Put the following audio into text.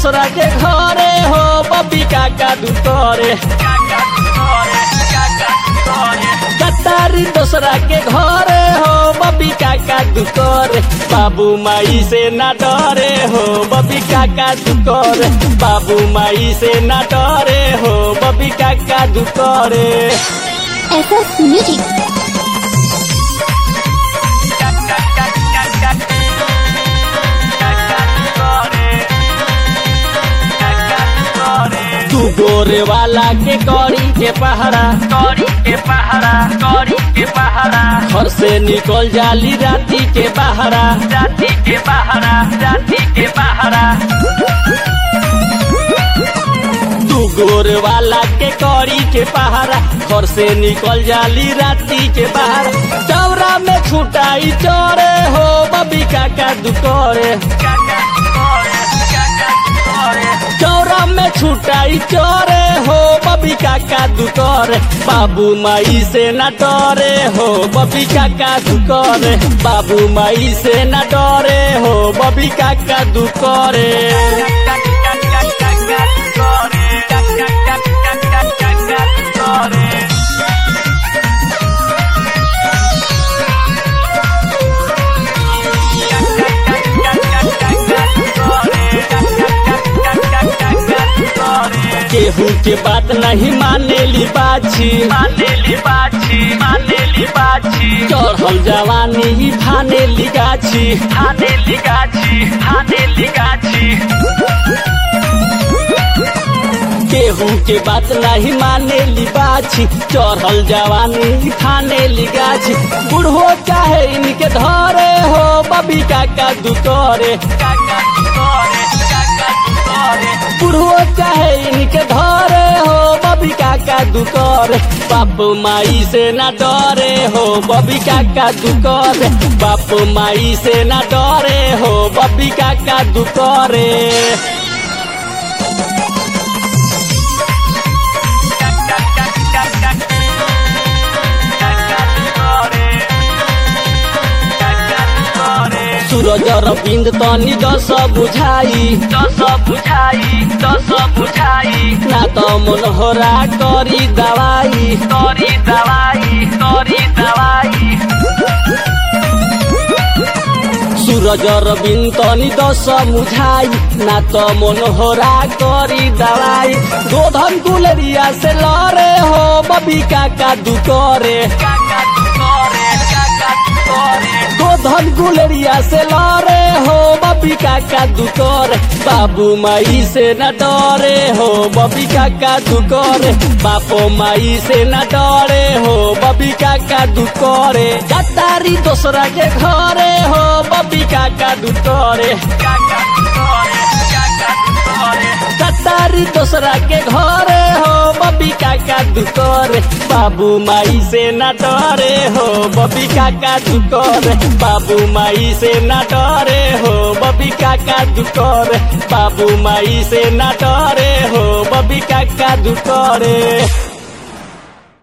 दोसरा के घरे हो बबी काका दुतरे कतारी दोसरा के घरे हो बबी काका दुतरे बाबू माई से ना डरे हो बबी काका दुतरे बाबू माई से ना डरे हो बबी काका दुतरे SS Music. तू गोरे वाला के कौड़ी के पहरा कौड़ी के पहरा कौड़ी के पहरा घर से निकल जाली राती के बहरा राती के बहरा राती के बहरा तू गोर वाला के कौड़ी के पहरा घर से निकल जाली राती के बाहर चौरा में छुटाई चोरे हो बबी काका दुकोरे चौरा में छुटाई चोरे हो बबी काका दुकोरे बाबू माई से न डरे हो बबी काका दुकोरे बाबू माई से न डरे हो बबी काका दुकोरे केहू के बात नहीं मानेली बाछी मानेली बाछी मानेली बाछी चढ़ल जवानी ही फानेली गाछी फानेली गाछी फानेली गाछी केहू के बात नहीं मानेली बाछी चढ़ल जवानी ही फानेली गाछी बूढ़ो चाहे इनके धरे हो बबी काका दुतरे काका दुतरे काका दुतरे बूढ़ो चाहे इनके धरे हो बबी काका दुकर बाप माई से ना डरे हो बबी काका दुकर बाप माई से ना डरे हो बबी काका दुकरे सूरज रविंद तनी दस बुझाई दस बुझाई दस बुझाई ना त मनोहरा करी दवाई करी दवाई करी दवाई सूरज रविंद तनी दस बुझाई ना त मनोहरा करी दवाई गोधन गुलरिया से लरे हो बबी काका दुकरे काका दुकरे काका दुकरे गोधन गुलरिया से लरे हो बबी काका दुकर बाबू माई से न डरे हो बबी काका दुकर बापो माई से न डरे हो बबी काका दुकरे कतारी दोसरा के घरे हो बबी काका दुतरे काका दुतरे काका दुतरे कतारी दोसरा के घरे हो बबी काका दुतरे बाबू माई से न डरे हो बबी काका दुतरे बाबू माई से न डरे हो बबी काका दुतरे बाबू माई से न डरे हो बबी काका दुतरे